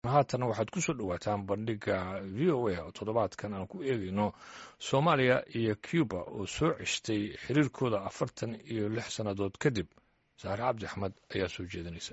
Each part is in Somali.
haatan waxaad ku soo dhowaataan bandhigga v o a oo toddobaadkan aan ku eegayno soomaaliya iyo cuba oo soo ceshtay xiriirkooda afartan iyo lix sannadood kadib saare cabdi axmed ayaa soo jeedinaysa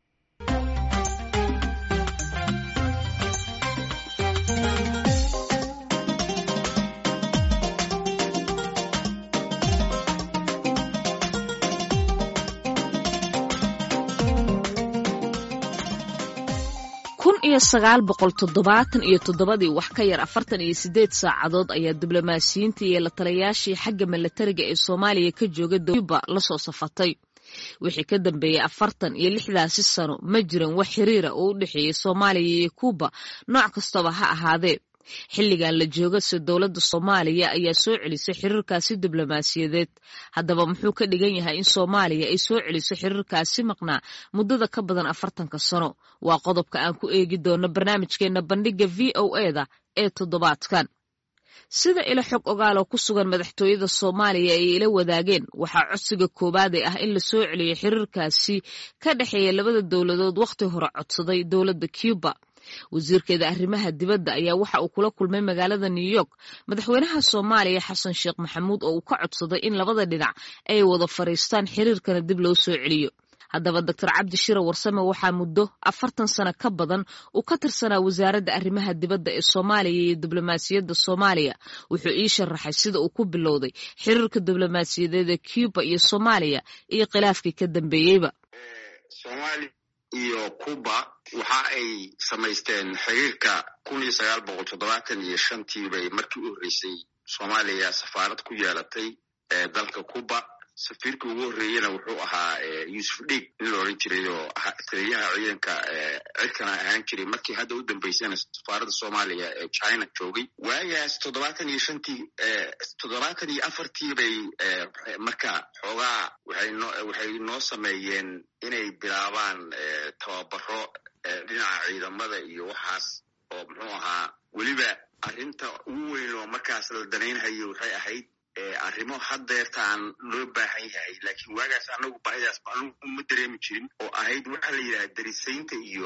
kun iyo sagaal boqol toddobaatan iyo toddobadii wax ka yar afartan iyo siddeed saacadood ayaa diblomaasiyiintii iyo la talayaashii xagga milatariga ee soomaaliya ka jooga cuba la soo safatay wixii ka dambeeyey afartan iyo lixdaasi sano ma jiran wax xiriira oo u dhexeeyey soomaaliya iyo kuuba nooc kastaba ha ahaadee xilligan la joogase dowladda soomaaliya ayaa soo celisay xiriirkaasi diblomaasiyadeed haddaba muxuu ka dhigan yahay in soomaaliya ay soo celiso xiriirkaasi maqnaa muddada ka badan afartanka sano waa qodobka aan ku eegi doono barnaamijkeenna bandhigga v o eda ee toddobaadkan sida ilo xog ogaaloo ku sugan madaxtooyada soomaaliya ay ila wadaageen waxaa codsiga koowaad ee ah in la soo celiyo xiriirkaasi ka dhexeeya labada dowladood wakhti hore codsaday dowladda cuba wasiirkeeda arrimaha dibadda ayaa waxa uu kula kulmay magaalada new york madaxweynaha soomaaliya xasan sheekh maxamuud oo uu ka codsaday in labada dhinac ay wada fadhiistaan xiriirkana dib loo soo celiyo haddaba doctor cabdi shire warsame waxaa muddo afartan sano ka badan uu ka tirsanaa wasaaradda arrimaha dibadda ee soomaaliya iyo diblomaasiyadda soomaaliya wuxuu ii sharaxay sida uu ku bilowday xiriirka diblomaasiyadeed ee cuba iyo soomaaliya iyo khilaafkii ka dambeeyeyba iyo cuba waxa ay samaysteen xiriirka kun iyo sagaal boqol toddobaatan iyo shantii bay markii u horreysay soomaaliya safaarad ku yeelatay dalka cuba safiirkii ugu horreeyena wuxuu ahaa yuusuf dhiig nin la odhan jiray oo taliyaha ciidanka cirkana ahaan jiray markii hadda u dambeysana safaaradda soomaaliya ee china joogay waagaas toddobaatan iyo shantii toddobaatan iyo afartii bay marka xoogaa waxay noo sameeyeen inay bilaabaan tababaro dhinaca ciidamada iyo waxaas oo muxuu ahaa weliba arrinta ugu weyn oo markaas la danaynhayo waxay ahayd arrimo haddeertaan loo baahan yahay laakiin waagaas anagu baahidaas ma dareemi jirin oo ahayd waxaa la yidhaha darisaynta iyo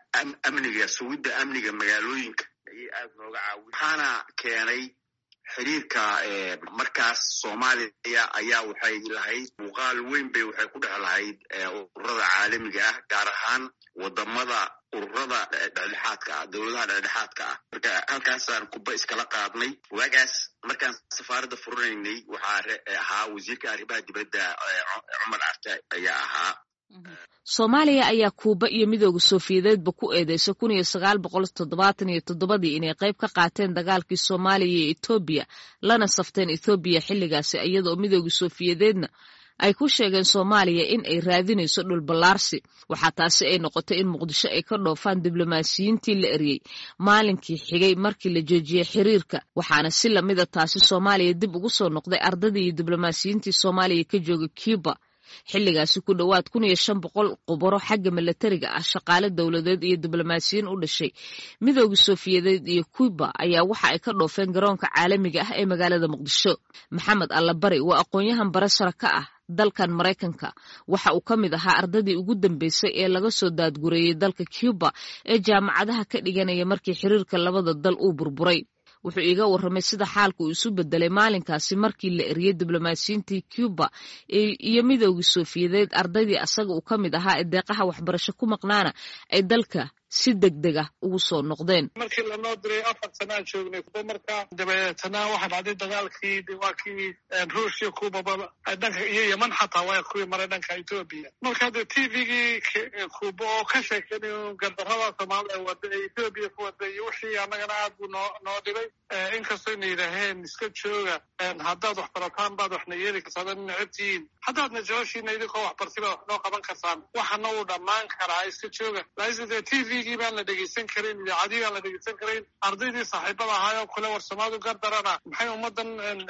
amniga sugidda amniga magaalooyinka ayay aad nooga caawi waxaana keenay xiriirka markaas soomaaliya ayaa waxay lahayd muuqaal weyn bay waxay ku dhex lahayd ururada caalamiga ah gaar ahaan wadamada ururada dhexdhexaadka ah dowladaha dhexdhexaadka ah marka halkaasaan kuba iskala qaadnay waagaas markaan safaaradda furinaynay waxaa ahaa wasiirka arrimaha dibadda cumar carte ayaa ahaa soomaaliya ayaa kuuba iyo midooda soofiyadeedba ku eedeysay kun iyo sagaal boqol toddobaatan iyo toddobadii inay qayb ka qaateen dagaalkii soomaaliya iyo etoobiya lana safteen ethoobiya xilligaasi iyadaoo midooda soofiyadeedna ay ku sheegeen soomaaliya in ay raadinayso dhul ballaarsi waxaa taasi ay noqotay in muqdisho ay ka dhoofaan diblomaasiyiintii la eryey maalinkii xigay markii la joojiyey xiriirka waxaana si lamida taasi soomaaliya dib ugu soo noqday ardadii iyo diblomaasiyiintii soomaaliya ka jooga cuba xilligaasi ku dhowaad kun iyo shan boqol qubaro xagga milatariga ah shaqaale dowladeed iyo diblomaasiyiin u dhashay midooda soofiyadeed iyo cuba ayaa waxa ay ka dhoofeen garoonka caalamiga ah ee magaalada muqdisho maxamed allabari waa aqoon-yahan barashara ka ah dalkan maraykanka waxa uu ka mid ahaa ardadii ugu dambeysay ee laga soo daadgureeyey dalka cuba ee jaamacadaha ka dhiganaya markii xiriirka labada dal uu burburay wuxuu iiga warramay sida xaalka uu isu bedelay maalinkaasi markii la eriyey diblomaasiyiintii cuba iyo midoogii soofiyadeed ardaydii asaga uu ka mid ahaa ee deeqaha waxbarasho ku maqnaana ay dalka si deg deg ah ugu soo noqdeen markii lanoo diray afar sanaan joognay kuba markaa dabeetana waxaa dhacday dagaalkii waa kii ruushya kubaba dhanka iyo yeman xataa waa kuwii maray dhanka etoobiya marka hadde t v-gii kuba oo ka sheekeynay gardarrada soomaalida wada ee etoobiya ku wada iyo wixii annagana aad buu noo noo dhibay inkastoo na yidhaaheen iska jooga haddaad wax barataan baad waxna yeeli kartaan ad necabtihiin haddaadna jeceshiina idinkoo waxbarti baad wax noo qaban kartaan waxana uu dhammaan karaa iska jooga laakiinse t v gii baan la dhegeysan karin idaacadii baan la dhegeysan karin ardaydii saaxiibada ahaayoo kale war soomaalidu gardarana maxay ummadan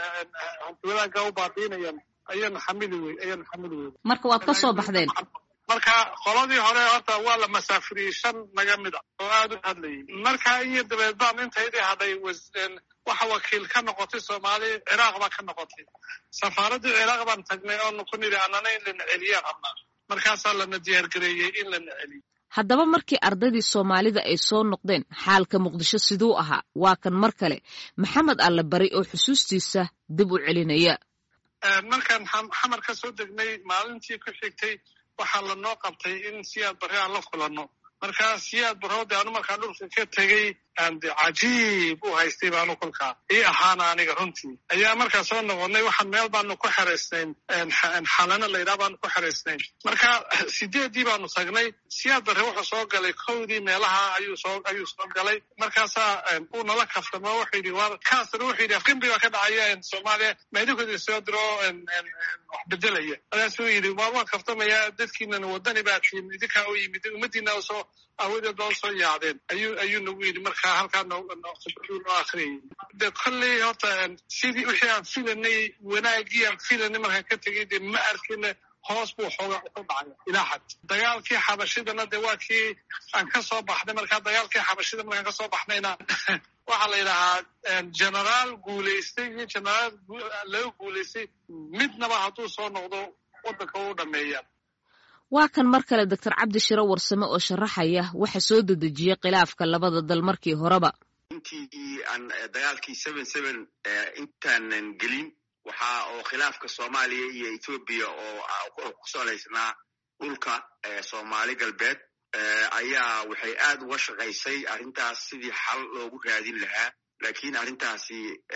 wadaagga u baabiinayaan ayaan xamili wey ayaan xamili wey marka waad ka soo baxdeen marka qoladii hore horta waa la masaafiriyey shan naga mid a oo aad u hadlayay marka iyo dabeed baan intaydii hadhay waxa wakiil ka noqotay soomaali ciraaq baa ka noqotay safaaraddii ciraaq baan tagnay oonu ku nidhi annana in lana celiyaan rabnaa markaasaa lana diyaargareeyey in lana celiyo haddaba markii ardaydii soomaalida ay soo noqdeen xaalka muqdisho siduu ahaa waa kan mar kale maxamed alle bari oo xusuustiisa dib u celinaya markaan xamar ka soo degnay maalintii ku xigtay waxaa lanoo qabtay in siyaad barre aan la kulanno markaa siyaad barroode anu markaan dhulka ka tegey de cajiib u haystay baanu kolkaa ii ahaana aniga runtii ayaa markaa soo noqonnay waxaan meel baanu ku xeraysnayn xalano laydhaha baanu ku xeraysnayn marka sideeddii baanu tagnay siyaad barre wuxuu soo galay kowdii meelaha ayuu soo ayuu soo galay markaasaa uu nala kaftamo wuxuu yidhi waa kaasna wuxuu yidhi afgembi baa ka dhacaya soomaaliya maydinkoodi soo diro wax bedelaya markaasuu yidhi waa waan kaftamayaa dadkiinana wadani baa tihin idinkaa u yimid ummadiina soo aawadeed baa usoo yaacdeen ayuu ayuu nagu yidhi markaa halkaa noo akriyay de kolley horta sidii wixii aan filanay wanaagii aan filanay markaan ka tegay de ma arkina hoos buu xooga ku dhacay ilaa xad dagaalkii xabashidana de waa kii aan ka soo baxnay markaa dagaalkii xabashida markaan ka soo baxnayna waxaa la yidhahaa generaal guulaystay iyo generaal laga guulaystay midnaba hadduu soo noqdo waddanka u dhameeya waa kan mar kale doctor cabdi shiro warsame oo sharaxaya waxa soo dedejiyey khilaafka labada dal markii horeba intii aan dagaalkii seven seven intaanan gelin waxaa oo khilaafka soomaaliya iyo ethoobiya oo ku salaysnaa dhulka soomaali galbeed ayaa waxay aad uga shaqaysay arrintaas sidii xal loogu raadin lahaa laakiin arrintaasi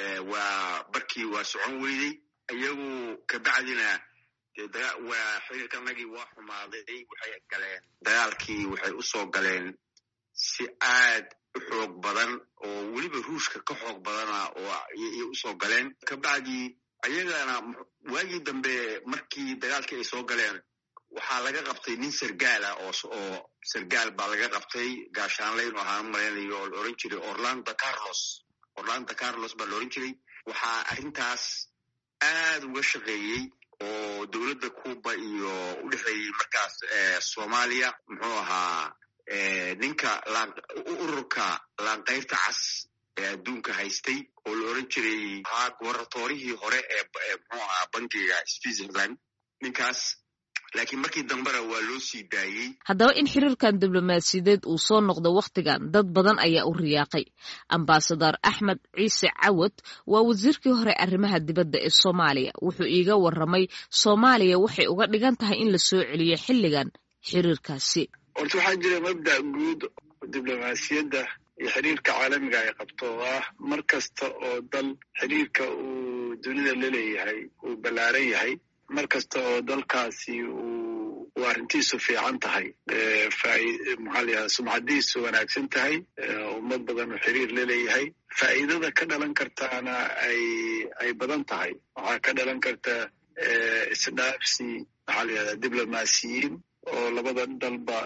waa barkii waa socon weydey iyagu kabacdina waa xiriirkanagii waa xumaaday waxay galeen dagaalkii waxay usoo galeen si aad u xoog badan oo weliba ruushka ka xoog badana oo iyay usoo galeen kabacdii ayagana waagii dambe markii dagaalkii ay soo galeen waxaa laga qabtay nin sargaala oo sargaal baa laga qabtay gaashaanlayn oo ahaan malaynayo oo la oran jiray orlando carlos orlando carlos baa la oran jiray waxaa arrintaas aad uga shaqeeyey oo dowladda cuba iyo u dhexeeyey markaas soomaaliya muxuu ahaa ninka ururka laanqayrta cas ee adduunka haystay oo la oran jiray ahaa gobarnatorihii hore ee muxuu ahaa bankiga switzerland ninkaas laakiin markii dambena waa loo sii daayey haddaba in xiriirkan diblomaasiyadeed uu soo noqdo wakhtigan dad badan ayaa u riyaaqay ambasador axmed ciise cawad waa wasiirkii hore arrimaha dibadda ee soomaaliya wuxuu iiga warramay soomaaliya waxay uga dhigan tahay in la soo celiyo xilligan xiriirkaasi horta waxaa jira mabda' guud diblomaasiyadda iyo xiriirka caalamiga ay qabto oo ah mar kasta oo dal xiriirka uu dunida la leeyahay uu ballaaran yahay mar kasta oo dalkaasi uu uu arrintiisu fiican tahay maxaa layaha sumcadiisu wanaagsan tahay ummad badan uu xiriir la leeyahay faa'iidada ka dhalan kartaana ay ay badan tahay waxaa ka dhalan karta isdhaafsi maxaa layahda diblomaasiyiin oo labada dalba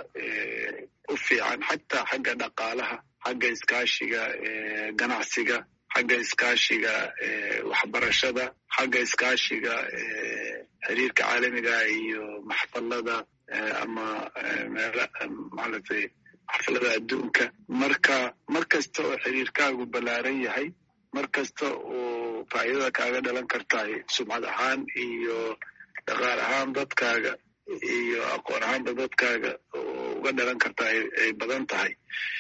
u fiican xataa xagga dhaqaalaha xagga iskaashiga ganacsiga xagga iskaashiga waxbarashada xagga iskaashiga xiriirka caalamiga iyo maxfalada ama meel maaragtay maxfalada adduunka marka mar kasta oo xiriirkaagu ballaaran yahay mar kasta oo faa'iidada kaaga dhalan kartahay sumcad ahaan iyo dhaqaal ahaan dadkaaga iyo aqoon ahaanba dadkaaga oo uga dhalan kartaa ay badan tahay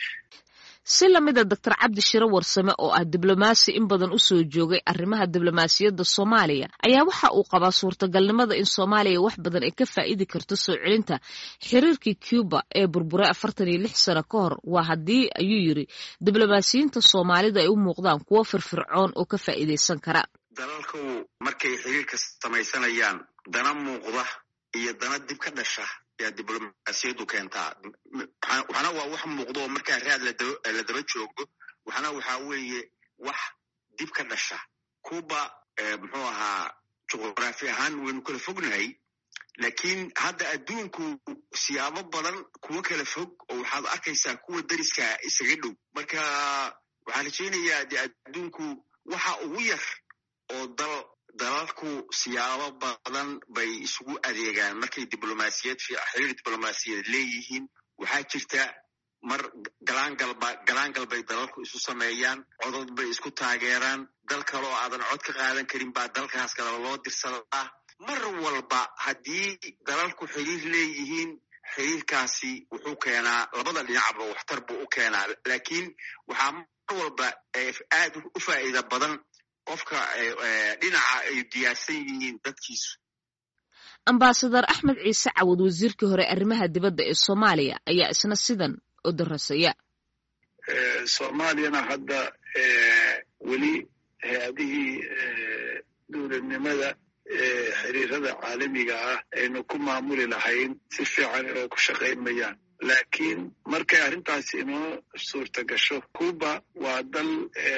si lamida doctor cabdi shiro warsame oo ah diblomaasi in badan u soo joogay arrimaha diblomaasiyadda soomaaliya ayaa waxa uu qabaa suurtagalnimada in soomaaliya wax badan ay ka faa'idi karto soo celinta xiriirkii cuba ee burburay afartan iyo lix sano ka hor waa haddii ayuu yidri diblomaasiyiinta soomaalida ay u muuqdaan kuwo firfircoon oo ka faa'iidaysan kara dalalku markay xiriirka samaysanayaan dana muuqda iyo dana dib ka dhasha yaa diblomaasiyaddu keentaa waxna waa wax muuqdo oo markaa raad la daba joogo waxna waxaa weeye wax dib ka dhasha cuba muxuu ahaa juqraafi ahaan waynu kala fognahay laakiin hadda adduunku siyaabo badan kuwo kala fog oo waxaad arkaysaa kuwa dariska isaga dhow marka waxaan rajaynayaa de adduunku waxa ugu yar oo dal dalalku siyaabo badan bay isugu adeegaan markay diblomaasiyad xiriir diblomaasiyaed leeyihiin waxaa jirta mar galaangalba galaangal bay dalalku isu sameeyaan codod bay isku taageeraan dal kale oo aadan cod ka qaadan karin baa dalkaas kaleba loo dirsadaa mar walba haddii dalalku xiriir leeyihiin xiriirkaasi wuxuu keenaa labada dhinacba waxtar buu u keenaa laakiin waxaa mar walba aad u faa'iida badan qofka dhinaca ay diyaarsan yihiin dadkiisu ambasadar axmed ciise cawad wasiirkii hore arrimaha dibadda ee soomaaliya ayaa isna sidan u darasaya soomaaliyana hadda weli hay-adihii dowladnimada xiriirada caalamiga ah aynu ku maamuli lahayn si fiican inoo ku shaqayn mayaan laakiin markay arrintaasi inoo suurta gasho cuba waa dal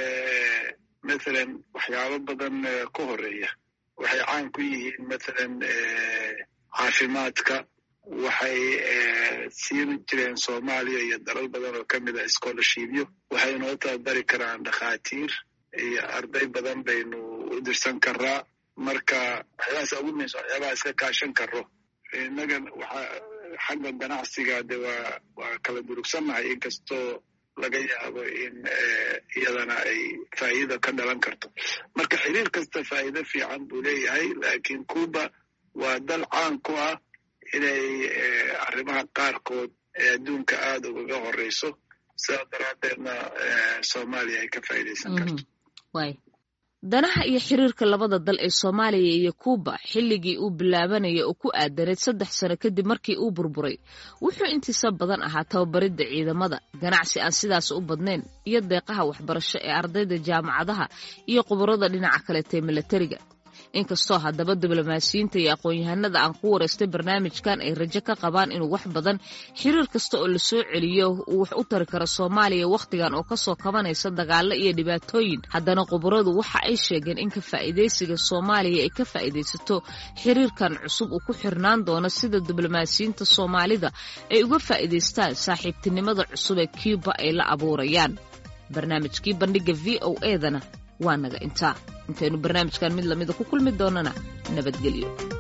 mathalan waxyaabo badan ka horeeya waxay caan ku yihiin mathalan caafimaadka waxay siin jireen soomaaliya iyo dalal badan oo ka mid a scholarshipyo waxay inoo tababari karaan dhakhaatiir iyo arday badan baynu u dirsan karaa marka waxyaabahaas ugu muhiimsan waxyaabaha iska kaashan karo innaga waxa xagga ganacsiga de waa waa kala durugsannahay inkastoo laga yaabo in iyadana ay faa'iida ka dhalan karto marka xiriir kasta faa'iido fiican buu leeyahay laakiin cuba waa dal caan ku ah inay arrimaha qaarkood ee adduunka aada ugaga horeyso sidaa daraaddeedna soomaaliya ay ka faa'iidaysan karto danaha iyo xiriirka labada dal ee soomaaliya iyo kuuba xilligii uu bilaabanaya oo ku aadaneed saddex sano kadib markii uu burburay wuxuu intiisa badan ahaa tababaridda ciidamada ganacsi aan sidaas u badnayn iyo deeqaha waxbarasho ee ardayda jaamacadaha iyo khubarada dhinaca kaleetee milatariga inkastoo haddaba diblomaasiyiinta iyo aqoon-yahanada aan ku waraystay barnaamijkan ay rajo ka qabaan inuu wax badan xiriir kasta oo lasoo celiyo uu wax u tari karo soomaaliya wakhtigan oo kasoo kabanaysa dagaalo iyo dhibaatooyin haddana khubaradu waxa ay sheegeen in ka faa'iidaysiga soomaaliya ay ka faa'iidaysato xiriirkan cusub uu ku xirnaan doono sida diblomaasiyiinta soomaalida ay uga faa'iidaystaan saaxiibtinimada cusub ee cuba ay la abuurayaan barnaamijkii bandhigga v o edana waa naga intaa intaynu barnaamijkan mid lamida ku kulmi doonana nabadgelyo